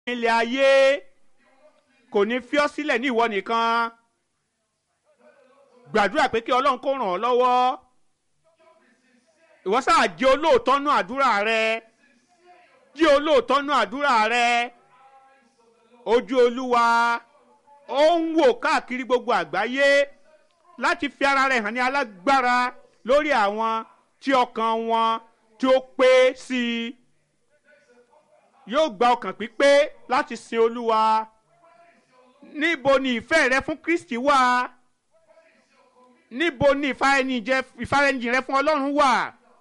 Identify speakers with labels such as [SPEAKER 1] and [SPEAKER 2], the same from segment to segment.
[SPEAKER 1] ilẹ̀ ayé kò ní fi ọ́ sílẹ̀ ní ìwọ nìkan gbàdúrà pé kí ọlọ́run kó ràn ọ́ lọ́wọ́ ìwọ sáà jẹ́ olóòótọ́ nú àdúrà rẹ jẹ́ olóòótọ́ nú àdúrà rẹ ojú olúwa ó ń wò káàkiri gbogbo àgbáyé láti fi ara rẹ̀ hàn ní alágbára lórí àwọn tí ọkàn wọn tí ó pé sí i yóò gba ọkàn pípé láti sin olúwa níbo ni ìfẹ́ rẹ fún kristi wà níbo ni ìfaraẹnijìn rẹ fún ọlọ́run wà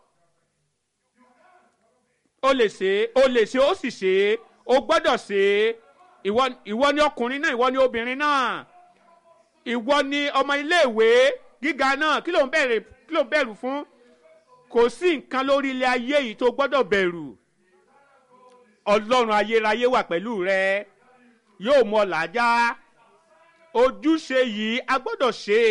[SPEAKER 1] o lè ṣe o lè ṣe ó sì ṣe o gbọ́dọ̀ ṣe ìwọ ìwọ ni ọkùnrin náà ìwọ ni obìnrin náà ìwọ ni ọmọ iléèwé gíga náà kí ló ń bẹ̀rẹ̀ kí ló ń bẹ̀rù fún kò sí nǹkan lórí ilé ayé yìí tó gbọ́dọ̀ bẹ̀rù ọlọ́run ayérayé wà pẹ̀lú rẹ yóò mọ làájá ojúṣe yìí a gbọ́dọ̀ ṣe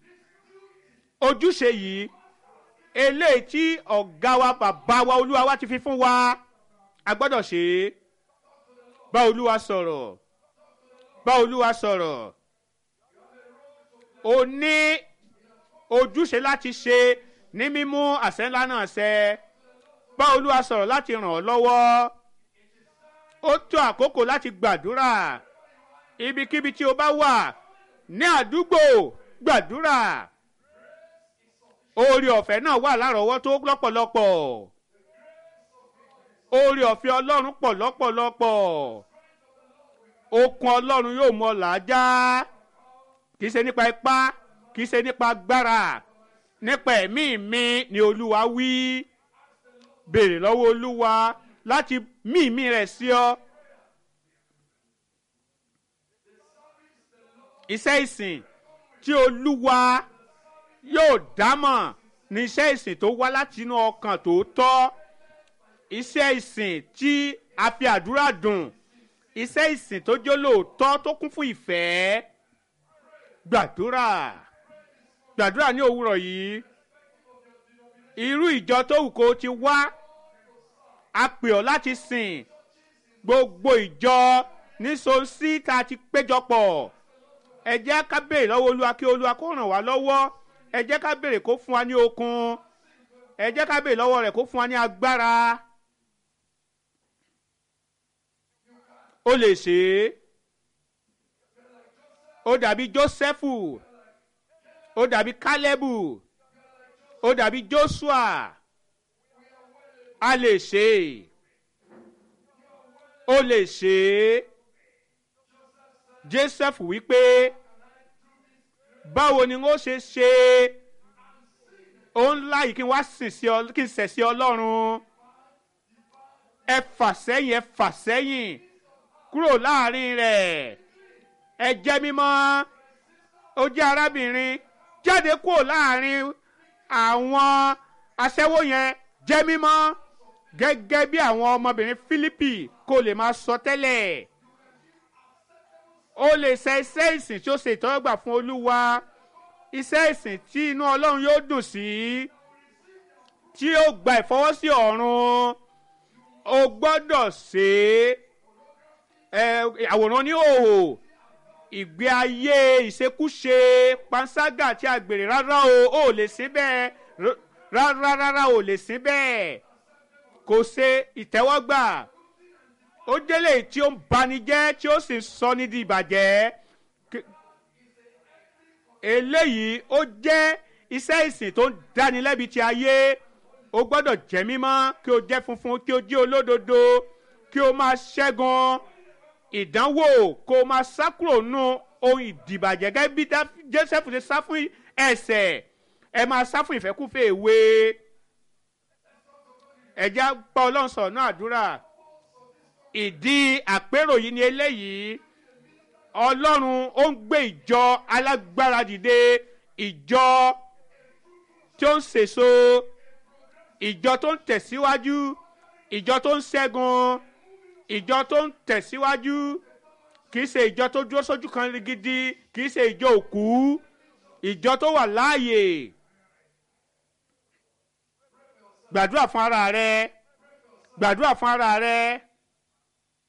[SPEAKER 1] ojúṣe yìí eléyìí tí ọ̀gá wa bàbá wa olúwa wa ti fi fún wa a gbọ́dọ̀ ṣe é bá olúwa sọ̀rọ̀ bá olúwa sọ̀rọ̀ o ní ojúṣe láti ṣe ní mímú àṣẹ ńlá náà ṣẹ bá olúwa sọ̀rọ̀ láti ràn ọ́ lọ́wọ́ ó tó àkókò láti gbàdúrà ibikíbi tí o bá wà ní àdúgbò gbàdúrà oore ọ̀fẹ́ náà wà lárọ̀ọ́wọ́tó lọ́pọ̀lọpọ̀ oore ọ̀fẹ́ ọlọ́run pọ̀ lọ́pọ̀lọpọ̀ okun ọlọ́run yóò mọ làájá kì í ṣe nípa ipá kì í ṣe nípa agbára nípa ẹ̀mí mi ni olúwa wí béèrè lọ́wọ́ olúwa láti mí ìmí rẹ̀ sí ọ. iṣẹ́ ìsìn tí olúwa yóò dámọ̀ ní iṣẹ́ ìsìn tó wá láti inú ọkàn tó tọ́ iṣẹ́ ìsìn tí a fi àdúrà dùn iṣẹ́ ìsìn tó jó lóòótọ́ tó kún fún ìfẹ́ gbàdúrà gbàdúrà ní òwúrọ̀ yìí irú ìjọ tó wù kó ti wá a pè ọ́ láti sìn gbogbo ìjọ nísòsí tá a ti péjọpọ̀ ẹ jẹ́ ká béèrè lọ́wọ́ olúwa kí olúwa kó ràn wá lọ́wọ́ ẹ jẹ́ ká béèrè kó fún wa ní okun ẹ jẹ́ ká béèrè lọ́wọ́ rẹ̀ kó fún wa ní agbára ó lè ṣe é ó dàbí jósẹ́fù ó dàbí kálẹ́bù ó dàbí joshua a lè ṣe é ó lè ṣe é joseph wípé báwo ni wọ́n ṣe ṣe òun láyìí kí n wá sìn sí ọ kí n sẹ̀ sí ọlọ́run ẹ fà sẹ́yìn ẹ fà sẹ́yìn kúrò láàrin rẹ̀ ẹ jẹ́ mímọ́ ó jẹ́ arábìnrin jáde kúrò láàrin àwọn aṣẹ́wó yẹn jẹ́ mímọ́ gẹ́gẹ́ bí àwọn ọmọbìnrin Fílípì kò lè máa sọ tẹ́lẹ̀ ó lè ṣe iṣẹ́ ìsìn tí ó ṣe ìtọ́gbà fún Olúwa iṣẹ́ ìsìn tí inú Ọlọ́run yóò dùn sí tí ó gba ìfọwọ́sí ọ̀run o gbọ́dọ̀ ṣe é àwòrán ní òhò ìgbé ayé ìṣekúṣe panṣágà tí a gbèrè rárá o ò lè sí bẹ́ẹ̀ rárá rárá ò lè sí bẹ́ẹ̀ kò ṣe ìtẹ́wọ́gbà ó délé tí ó ń banijẹ́ tí ó sì ń sọ ní di ìbàjẹ́ eléyìí ó jẹ́ iṣẹ́ ìsìn tó ń dáni lẹ́bi ti ayé o gbọ́dọ̀ jẹ́ mímọ́ kí o jẹ́ funfun kí o jẹ́ olódodo kí o máa ṣẹ́gun ìdánwò kó o máa sá kúrò nù ohun ìdìbàjẹ́ gẹ́gẹ́ bí Joseph ṣe sá fún ẹ̀ṣẹ̀ ẹ máa sá fún ìfẹ́kúfẹ́ ìwé ẹ̀já pa ọlọ́run sọ̀rọ̀ náà àdúrà ìdí àpérò yìí ni eléyìí ọlọ́run ó ń gbé ìjọ alágbára dìde ìjọ tí ó ń sèso ìjọ tó ń tẹ̀síwájú ìjọ tó ń ṣẹ́gun ìjọ tó ń tẹ̀síwájú kìí ṣe ìjọ tó dúró sójú kan gidi kìí ṣe ìjọ òkú ìjọ tó wà láàyè gbàdúrà fún ara rẹ gbàdúrà fún ara rẹ